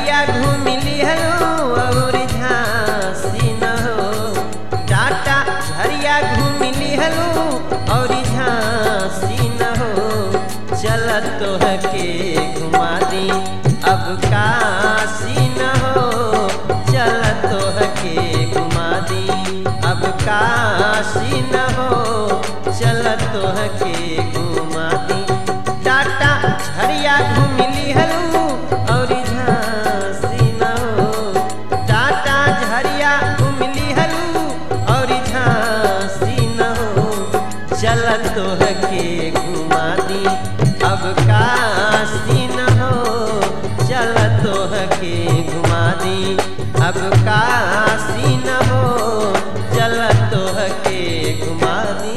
झरिया घूम लिहलो और झांसी न हो टाटा झरिया घूम लिहलो और झांसी न हो चल तो के घुमा दी अब काशी न हो चल तो के घुमा दी अब काशी न हो चल तो के घुमा दी टाटा झरिया घूम लिहलू और झांसी न हो टाटा झरिया घूम लिहलू और झांसी न हो चल तो के घुमा दी अब काशी न हो चल तो के घुमा दी अब काशी न हो चल तो के घुमा दी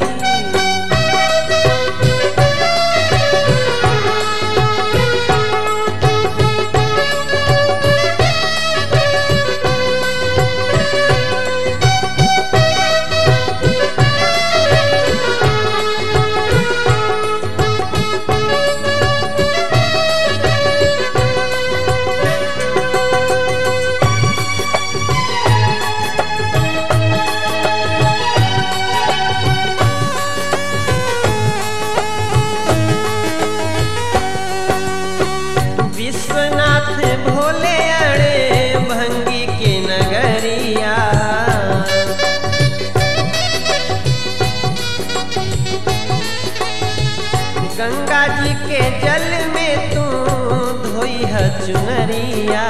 विश्वनाथ भोले अड़े भंगी के नगरिया गंगा जी के जल में तू धोई है चुनरिया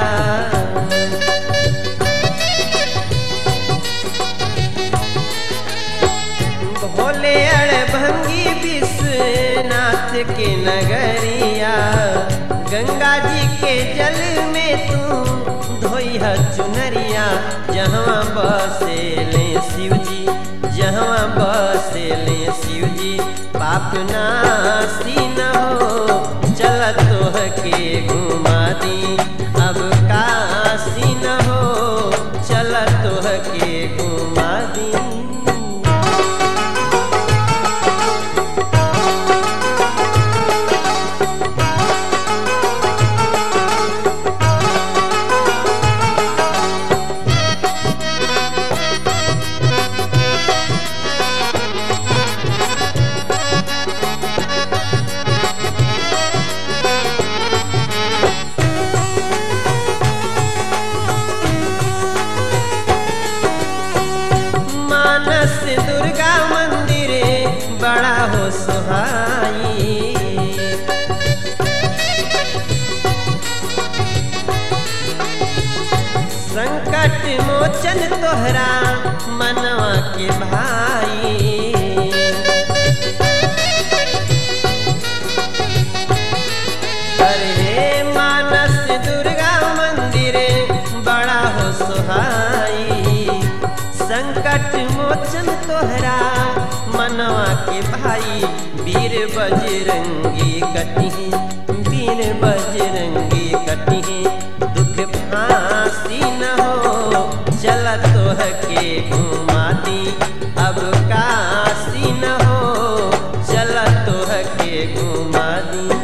भोले अड़ भंगी विश्वनाथ के नगरिया गंगा जी के जल में तू धोई है चुनरिया जहाँ बसे ले शिव जी जहाँ बसे ले शिव जी पाप नासी न हो चल तो के घुमा दी अब काशी न हो चल तो के घुमा दी मानस दुर्गा मंदिर बड़ा हो सुहाई संकट मोचन तोहरा मनवा के भाई अरे मानस दुर्गा मंदिर बड़ा हो सुहाई संकट मोचन तोहरा मनवा के भाई वीर बजरंगी कटी वीर बजरंगी कटी दुख फांसी न हो चल तोह के घुमा दी अब काशी न हो चल तोह के घुमा दी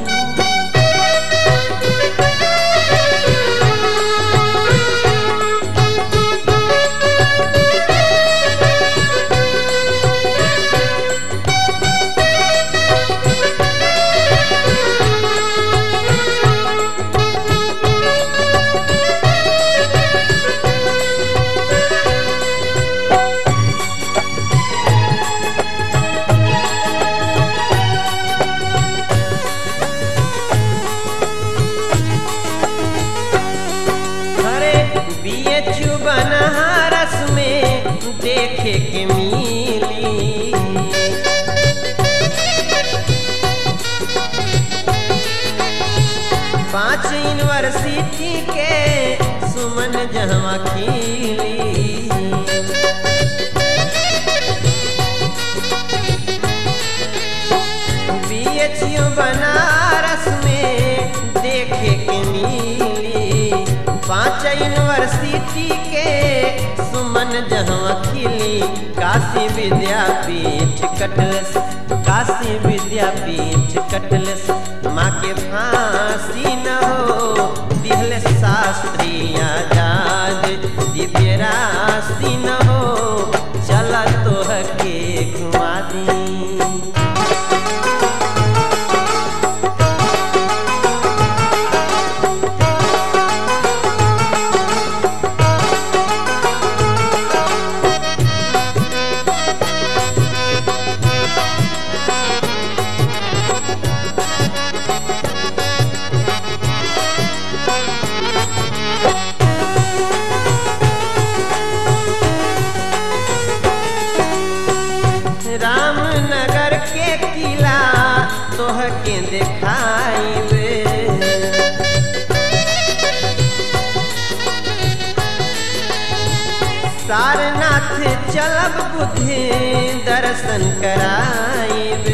अरे बीएचयू बनारस में देखे के मिली पांच यूनिवर्सिटी के सुमन जहवा खिली बीएचयू बनारस में देखे के मिली पांच यूनिवर्सिटी के सुमन जहाँ खिली काशी विद्यापीठ कटलस काशी विद्यापीठ कटलस माँ के फांसी न हो दिहल सा शास्त्री आजाद दिव्य राशि न हो चल तोह के घुमा दी रामनगर के किला तोह के देखाइबे सारनाथ चलब बुद्धि दर्शन कराइबे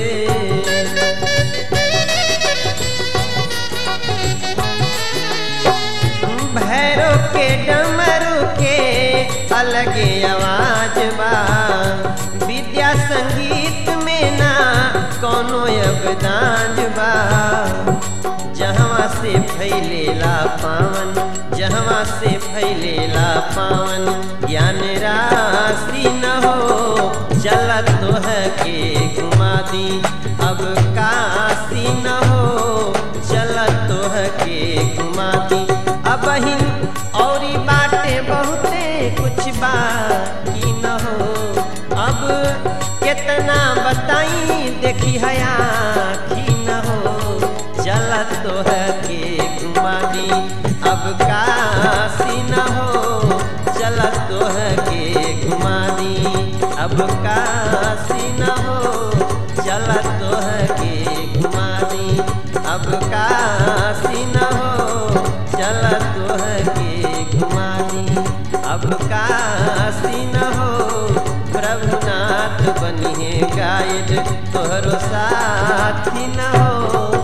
भैरो के डमरू के अलगे आवाज बा विद्या संगीत में ना कोनो योगदान बा जहवा से फैलेला पावन जहवा से फैलेला पावन ज्ञान राशि न हो चलत तोह के घुमा दी अब काशी न हो चलत तोह के घुमा दी अब हिन औरी बाटे बहुते कुछ बाकी न हो अब कितना बताई देखी हया की न हो चलत तोह के घुमा दी अब काशी न हो चलत तोह के घुमा दी अब काशी न हो चलत तोह के घुमा दी अब काशी न हो चलत तोह के घुमा दी अब काशी न हो प्रभुनाथ बनिए गाइड तोहरो साथी न हो